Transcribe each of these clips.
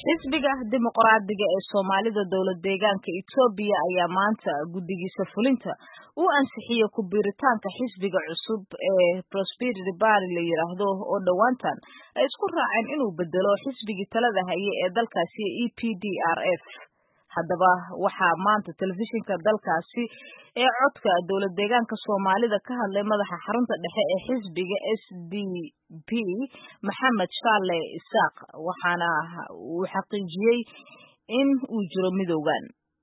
xisbiga dimuqraadiga ee soomaalida dowlad deegaanka etoobiya ayaa maanta guddigiisa fulinta u ansixiyey ku biiritaanka xisbiga cusub ee prosperity party la yidhaahdo oo dhowaantan ay isku raaceen inuu bedelo xisbigii talada haye ee dalkaasi e p d r f haddaba waxaa maanta telefishinka dalkaasi ee codka dowlad deegaanka soomaalida ka hadlay madaxa xarunta dhexe ee xisbiga s d p maxamed shaale isaaq waxaana uu xaqiijiyey in uu jiro midowgan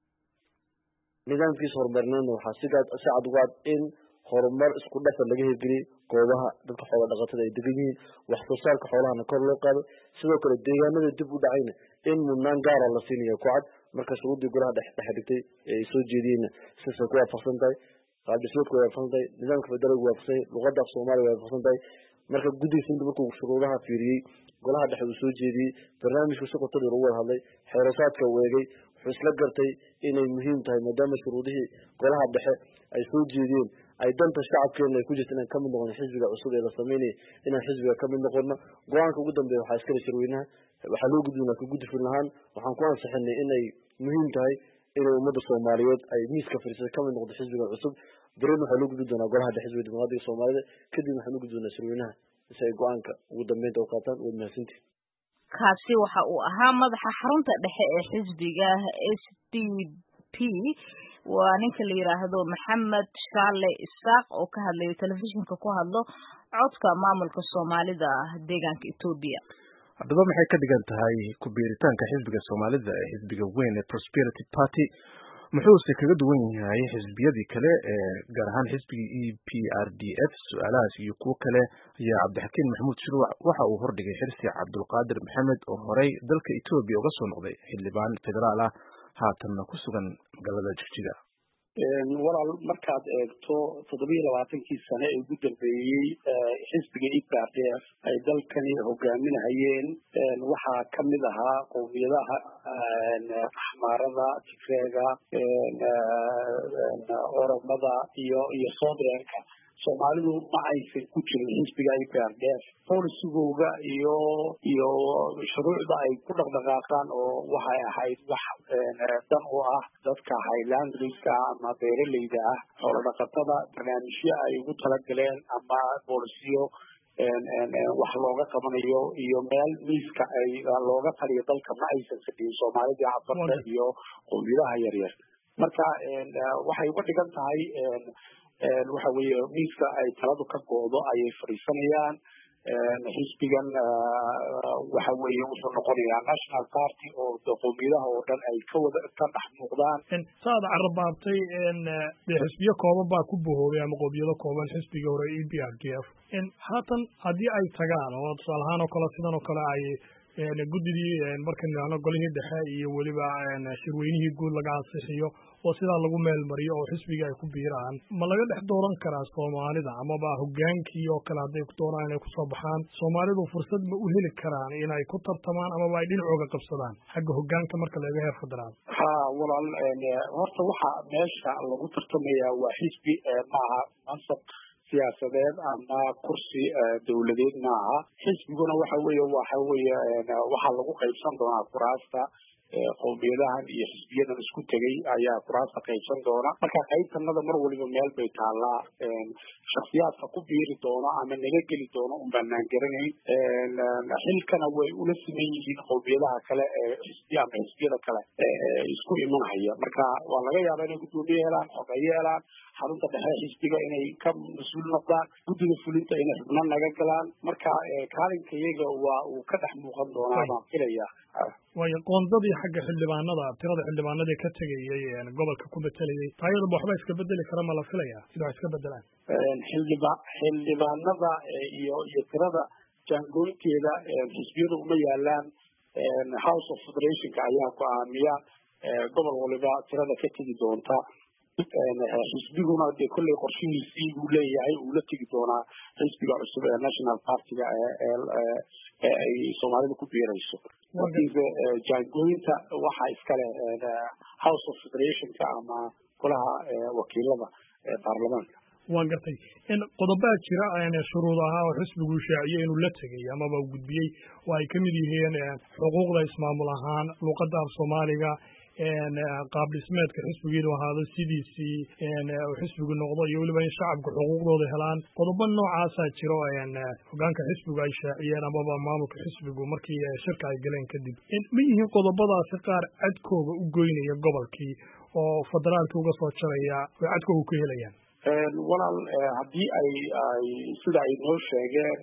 nidaamkiisa horumarneedna waxaa si cad uga cad in horumar isku dhafan laga hirgeliyey goobaha dadka xoola dhaqatada ay degan yihiin wax soo saarka xoolahana kor loo qaado sidoo kale deegaanada dib u dhacayna in mudnaan gaara la siinaya ku cad marka shuruuddii golaha dhexe dhigtay ee ay soo jeediyeenna sidaasay ku waafaqsan tahay qaabdhismeedku way waafaqsan tahay nidaamka federaalku waafaqsan yahay luqadda af soomaaliya way waafaqsan tahay marka guddiga fulinta markuu shuruudaha fiiriyey golaha dhexe uu soo jeediyey barnaamijku si qoto dheer ugu wada hadlay xeerasaadka weegay wuxuu isla gartay inay muhiim tahay maadaama shuruudihii golaha dhexe ay soo jeediyeen ay danta shacabkeena ay ku jirta inaan kamid noqono xisbiga cusub ee la sameynaya inaan xisbiga kamid noqono go-aanka ugu dambeeya waxaa iskale shirweynaha waxaa loo gudbinaa ka guddi fulin ahaan waxaan ku ansixinay inay muhiim tahay inay ummadda soomaaliyeed ay miiska fadhiisada kamid noqdo xisbiga cusub beren waxaa loo gudbin doonaa golaha dhexe xisbiga dimuqraadiga soomaalida kadib waxaan u gudbi doonaa shirweynaha si ay go-aanka ugu dambeynta u qaataan waad mahadsantihi kaasi waxa uu ahaa madaxa xarunta dhexe ee xisbiga s d p waa ninka la yidhaahdo maxamed shaale isaaq oo ka hadlayo telefishinka ku hadlo codka maamulka soomaalida deegaanka etoobiya haddaba maxay ka dhigan tahay ku biiritaanka xisbiga soomaalida ee xisbiga weyn ee prosperity party muxuuse kaga duwan yahay xisbiyadii kale ee gaar ahaan xisbigii e p r d f su-aalahaas iyo kuwo kale ayaa cabdixakiin maxamuud shirwac waxa uu hordhigay xirsi cabdulqaadir maxamed oo horey dalka etoobiya uga soo noqday xildhibaan federaal ah haatanna ku sugan magaalada jigjiga walaal markaad eegto toddobiyo labaatankii sane ee ugu dambeeyey xisbiga e p r d f ay dalkani hogaaminahayeen waxaa kamid ahaa qowmiyadaha axmaarada tigreega oromada iyo iyo soodreerka soomaalidu ma aysan ku jirin xisbiga e p r d f polisigooga iyo iyo shuruucda ay ku dhaqdhaqaaqaan oo waxay ahayd wax dan u ah dadka highlandriska ama beeraleyda ah xoolo dhaqatada barnaamijyo ay ugu talagaleen ama bolisiyo wax looga qabanayo iyo meel miiska ay looga taliyo dalka ma aysan fadhiyin soomaalidii cafarta iyo qowmiyadaha yaryar marka waxay uga dhigan tahay waxa weeye miiska ay taladu ka go'do ayay fadhiisanayaan xisbigan waxa weeye wuxuu noqonayaa national party oo qowmiyadaha oo dhan ay ka wada ka dhex muuqdaan saad carabaabtay dee xisbiyo kooban baa ku bohoobay ama qowmiyado kooban xisbigii hore e b r d f haatan haddii ay tagaan oo tusaale ahaan oo kale sidan oo kale ay guddidii markan idhaahno golihii dhexe iyo weliba shirweynihii guud laga ansixiyo oo sidaa lagu meel mariyo oo xisbiga ay ku biiraan ma laga dhex dooran karaa soomaalida amaba hogaankii oo kale hadday doonaan inay kusoo baxaan soomaalidu fursad ma u heli karaan inay ku tartamaan amaba ay dhinacooga qabsadaan xagga hogaanka marka laga heer federaal ha walaal horta waxa meesha lagu tartamayaa waa xisbi maaha mansab siyaasadeed ama kursi dawladeed maaha xisbiguna waxa weeye waxa weeye waxaa lagu qaybsan doonaa kuraasta qowmiyadahan iyo xisbiyadan isku tegay ayaa kuraasta qaybsan doona marka qaybtanada mar waliba meel bay taallaa shaksiyaadka ku biiri doona ama naga geli doona un baanaan garanayn xilkana way ula siman yihiin qowmiyadaha kale ee xisbiya ama xisbiyada kale isku imanhaya marka waa laga yaabaa inay guddoomiye helaan xogeeye helaan xarunta dhexe xisbiga inay ka mas-uul noqdaan guddiga fulinta inay xubno naga galaan marka kaalinka iyaga waa uu ka dhex muuqan doonaa baan filaya waayo qoondadii xagga xildhibaanada tirada xildhibaanadii ka tegayay gobolka ku betelayay taayadaba waxba iska bedeli kara ma la filaya sida wax iska bedelaan xildhiba xildhibaanada iyo iyo tirada jaangooynteeda xisbiyadu uma yaalaan house of federationka ayaa go-aamiya gobol waliba tirada ka tegi doonta xisbiguna dee kolley qorshihiisii buu leeyahay uu la tegi doonaa xisbiga cusub ee national partiga ee ay soomaalida ku biirayso laakiinse jaangooyinta waxa iskale house of federationka ama golaha wakiilada baarlamaanka waan gartay qodobaa jira shuruud ahaa oo xisbigu shaaciye inuu la tegay amaba u gudbiyey oo ay ka mid yihiin xuquuqda ismaamul ahaan luuqadda af soomaaliga qaab dhismeedka xisbigiinu ahaado sidiisii uu xisbigu noqdo iyo weliba in shacabka xuquuqdooda helaan qodobo noocaasaa jiro hogaanka xisbigu ay shaaciyeen amaba maamulka xisbigu markii shirka ay galeen kadib ma yihiin qodobadaasi qaar cadkooga u goynaya gobolkii oo federaalkii uga soo jaraya oo cadkooga ku helayaan walaal haddii ay ay sida ay noo sheegeen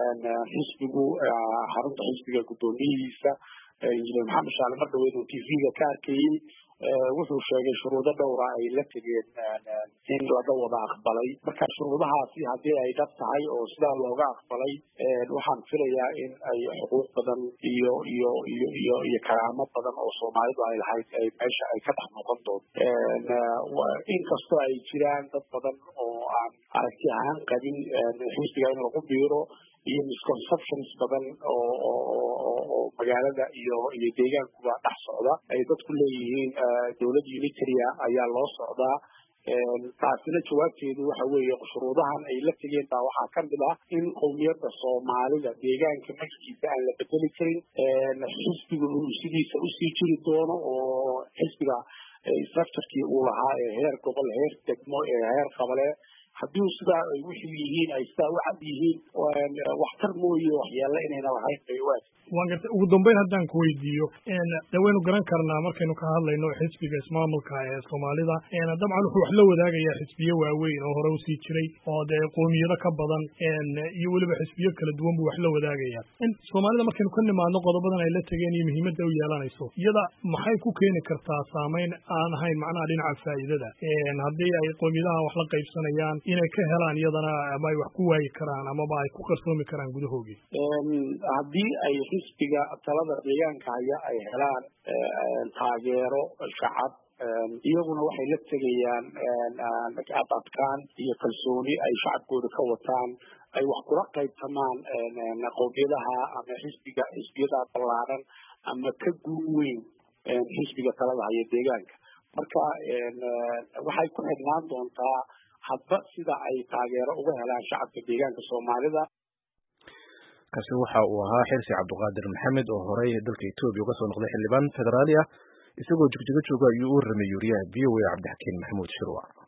xisbigu xarunta xisbiga guddoomiyihiisa injineer maxamed shaale mar dhaweed oo t v-ga ka arkayey wuxuu sheegay shuruudo dhowra ay la tegeen in laga wada aqbalay marka shuruudahaasi haddii ay dhab tahay oo sidaa looga aqbalay waxaan filayaa in ay xuquuq badan iyo iyo iyo iyo iyo karaamo badan oo soomaalidu ay lahayd ay meesha ay ka dhex noqon doonto inkastoo ay jiraan dad badan oo aan aragti ahaan qabin xisbiga in lagu biiro iyo misconceptions badan oo oo magaalada iyo iyo deegaankuba dhex socda ay dadku leeyihiin dowlad unitaria ayaa loo socdaa taasina jawaabteedu waxa weeye shuruudahan ay la tegeen baa waxaa ka mid ah in qowmiyadda soomaalida deegaanka magaciisa aan la bedeli karin xisbiga uu sidiisa usii jiri doono oo xisbiga structurekii uu lahaa ee heer gobol heer degmo ee heer qabale haddii sidaa ay wixii yihiin ay sidaa u cad yihiin waxtar mooye waxyeelo inayna lahayn bay u aad waan gartay ugu dambeyn haddaan ku weydiiyo de waynu garan karnaa markaynu ka hadlayno xisbiga ismaamulka ee soomaalida dabcan wuxuu wax la wadaagayaa xisbiyo waaweyn oo hore usii jiray oo dee qoomiyado ka badan iyo weliba xisbiyo kala duwan buu wax la wadaagaya soomaalida markaynu ka nimaadno qodobadan ay la tegeen iyo muhiimadda u yeelanayso iyada maxay ku keeni kartaa saameyn aan ahayn macnaha dhinaca faa'iidada haddii ay qoomiyadaha wax la qaybsanayaan inay ka helaan iyadana ama ay wax ku waayi karaan amaba ay ku qarsoomi karaan gudahoogii haddii ay xisbiga talada deegaanka haya ay helaan taageero shacab iyaguna waxay la tegayaan adadkaan iyo kalsooni ay shacabkooda ka wataan ay wax kula qaybtamaan qowmiyadaha ama xisbiga xisbiyada ballaaran ama ka guur weyn xisbiga talada haya deegaanka marka waxay ku xidhnaan doontaa hadba sida ay taageero uga helaan shacabka deegaanka soomaalida kaasi waxa uu ahaa xirsi cabdiqaadir maxamed oo horey dalka etoobiya uga soo noqday xildhibaan federaali ah isagoo jigjigo jooga ayuu u warramay yuuriyaha v o a cabdixakiin maxamuud shirwac